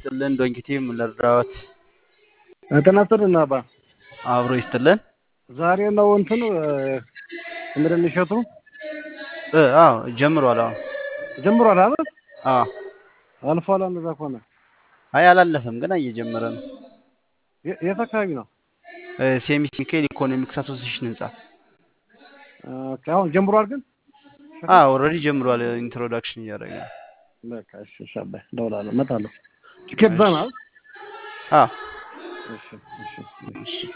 ይስጥልን። ዶንኪቲም ለርዳዎት ጤና ይስጥልን አባ። አብሮ ይስጥልን። ዛሬ ነው እንትኑ ምንድን እሸቱ እ አዎ ጀምሯል። አዎ ጀምሯል አይደል? አዎ አልፏል። እንደዛ ከሆነ አይ አላለፈም፣ ገና እየጀመረ ነው። የ- የት አካባቢ ነው? ሴሚስ ሚካኤል ኢኮኖሚክስ አሶሲሽን ህንጻ። ኦኬ፣ አሁን ጀምሯል ግን አዎ ኦልሬዲ ጀምሯል። ኢንትሮዳክሽን እያደረገ ነው። በቃ እሺ፣ እሺ አባይ እደውላለሁ፣ እመጣለሁ። ቲኬት ዛና አዎ እሺ፣ እሺ፣ እሺ። እሺ